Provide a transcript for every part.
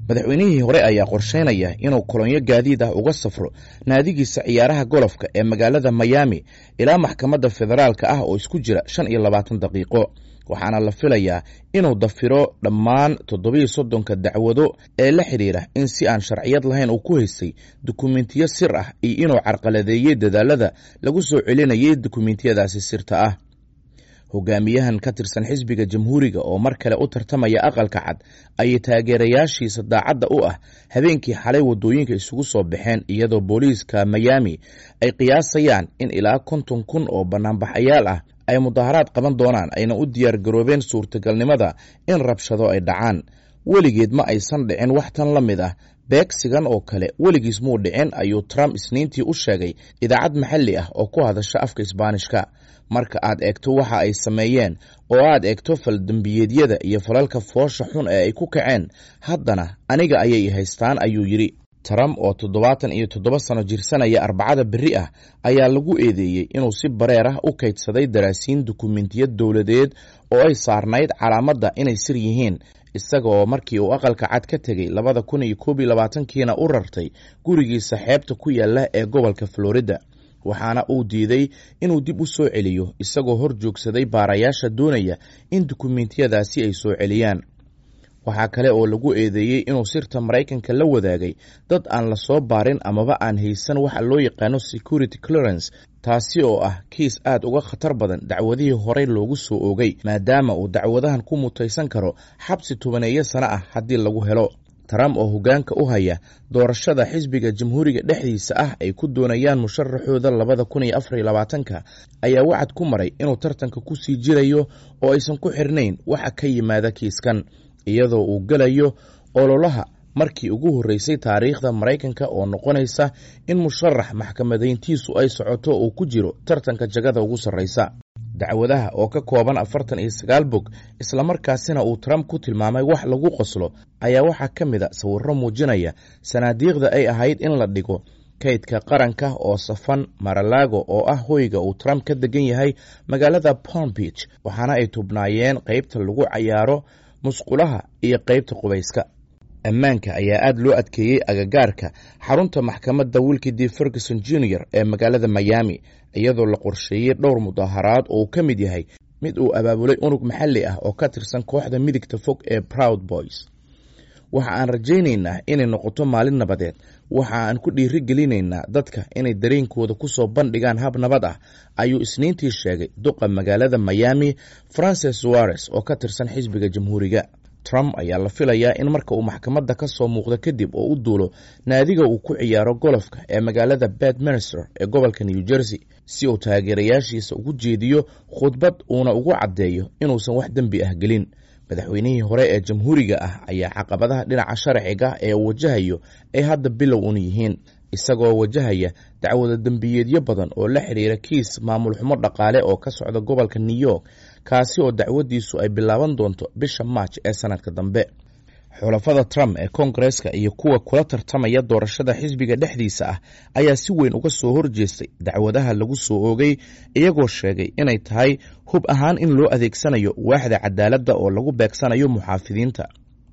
madaxweynihii hore ayaa qorsheynaya inuu kolonyo gaadiid ah uga safro naadigiisa ciyaaraha golofka ee magaalada miami ilaa maxkamadda federaalka ah oo isku jira shan iyo labaatan daqiiqo waxaana la filayaa inuu dafiro dhammaan toddobiiyo soddonka dacwado ee la xidhiira in si aan sharciyad lahayn uu ku haystay dukumentiyo sir ah iyo inuu carqaladeeyey dadaalada lagu soo celinayay dukumentiyadaasi sirta ah hogaamiyahan ka tirsan xisbiga jamhuuriga oo mar kale u tartamaya aqalka cad ayay taageerayaashiisa daacadda u ah habeenkii xalay waddooyinka isugu soo baxeen iyadoo booliiska miami ay qiyaasayaan in ilaa konton kun oo bannaanbaxayaal ah ay mudaharaad qaban doonaan ayna u diyaar garoobeen suurtagalnimada in rabshado ay dhacaan weligeed ma aysan dhicin wax tan la mid ah beegsigan oo kale weligiis muu dhicin ayuu trump isniintii u sheegay idaacad maxalli ah oo ku hadasha afka isbaanishka marka aad eegto waxa ay sameeyeen oo aad eegto faldembiyeedyada iyo falalka foosha xun ee ay ku kaceen haddana aniga ayay haystaan ayuu yidhi trump oo toddobaatan iyo toddoba sano jirsanaya arbacada berri ah ayaa lagu eedeeyey inuu si bareer ah u kaydsaday daraasiin dukumentiyad dowladeed oo ay saarnayd calaamadda inay sir yihiin isaga oo markii uu aqalka cad ka tegey labada kun iyo koob iyo labaatankiina u rartay gurigiisa xeebta ku yaala ee gobolka florida waxaana uu diiday inuu dib u soo celiyo isagoo hor joogsaday baarayaasha doonaya in dukumentiyadaasi ay soo celiyaan waxaa kale oo lagu eedeeyey inuu sirta maraykanka la wadaagay dad aan la soo baarin amaba aan haysan waxa loo yaqaano security clearance taasi oo ah kiis aad uga khatar badan dacwadihii horey loogu soo oogay maadaama uu dacwadahan ku mutaysan karo xabsi tobaneeyo sano ah haddii lagu helo trump oo hoggaanka u haya doorashada xisbiga jamhuuriga dhexdiisa ah ay ku doonayaan musharaxooda labada kun iyo afar iyo labaatanka ayaa wacad ku maray inuu tartanka ku sii jirayo oo aysan ku xirnayn waxa ka yimaada kiiskan iyadoo uu gelayo ololaha markii ugu horreysay taariikhda maraykanka oo noqonaysa in musharax maxkamadayntiisu ay socoto uu ku jiro tartanka jagada ugu sarreysa dacwadaha oo ka kooban afartan iyo sagaal bog islamarkaasina uu trump ku tilmaamay wax lagu qoslo ayaa waxaa ka mid a sawirro muujinaya sanaadiiqda ay ahayd in la dhigo kaydka qaranka oo safan maralago oo ah hoyga uu trump ka degan yahay magaalada palm beach waxaana ay tubnaayeen qeybta lagu cayaaro musqulaha iyo qeybta qubayska ammaanka ayaa aad loo adkeeyey agagaarka xarunta maxkamadda wilkidi ferguson junior ee magaalada miami iyadoo la qorsheeyey dhowr mudaharaad oo uu ka mid yahay mid uu abaabulay unug maxalli ah oo ka tirsan kooxda midigta fog ee proud boys waxa aan rajaynaynaa inay noqoto maalin nabadeed waxa aan ku dhiiri gelinaynaa dadka inay dareenkooda ku soo bandhigaan hab nabad ah ayuu isniintii sheegay duqa magaalada miami francis suares oo ka tirsan xisbiga jamhuuriga trump ayaa la filayaa in marka uu maxkamadda ka soo muuqdo kadib oo u duulo naadiga uu ku ciyaaro golofka ee magaalada bedminster ee gobolka new jersey si uu taageerayaashiisa ugu jeediyo khudbad uuna ugu caddeeyo inuusan wax dembi ah gelin madaxweynihii hore ee jamhuuriga ah ayaa caqabadaha dhinaca sharciga ee uu wajahayo ay hadda bilow un yihiin isagoo wajahaya dacwada dembiyeedyo badan oo la xidhiira kiis maamul xumo dhaqaale oo ka socda gobolka new york kaasi oo dacwadiisu ay bilaaban doonto bisha maaj ee sanadka dambe xulafada trump ee koongareska iyo kuwa kula tartamaya doorashada xisbiga dhexdiisa ah ayaa si weyn uga soo horjeestay dacwadaha lagu soo oogay iyagoo sheegay inay tahay hub ahaan in loo adeegsanayo waaxda cadaaladda oo lagu beegsanayo muxaafidiinta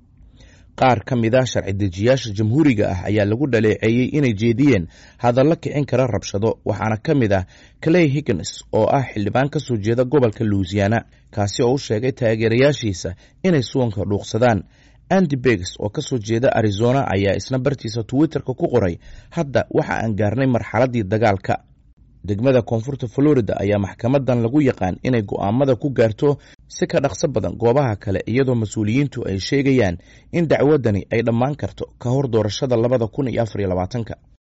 qaar ka mid a sharci dejiyaasha jamhuuriga ah ayaa lagu dhaleeceeyey inay jeediyeen hadallo kicin kara rabshado waxaana ka mid ah clay higgins oo ah xildhibaan ka soo jeeda gobolka louisiana kaasi oo u sheegay taageerayaashiisa inay suwanka dhuuqsadaan andy begs oo ka soo jeeda arizona ayaa isna bartiisa twitterka ku qoray hadda waxa aan gaarnay marxaladdii dagaalka degmada koonfurta florida ayaa maxkamadan lagu yaqaan inay go'aamada ku gaarto si ka dhaqso badan goobaha kale iyadoo mas-uuliyiintu ay sheegayaan in dacwadani ay dhammaan karto ka hor doorashada labada kun iyo afar iyo labaatanka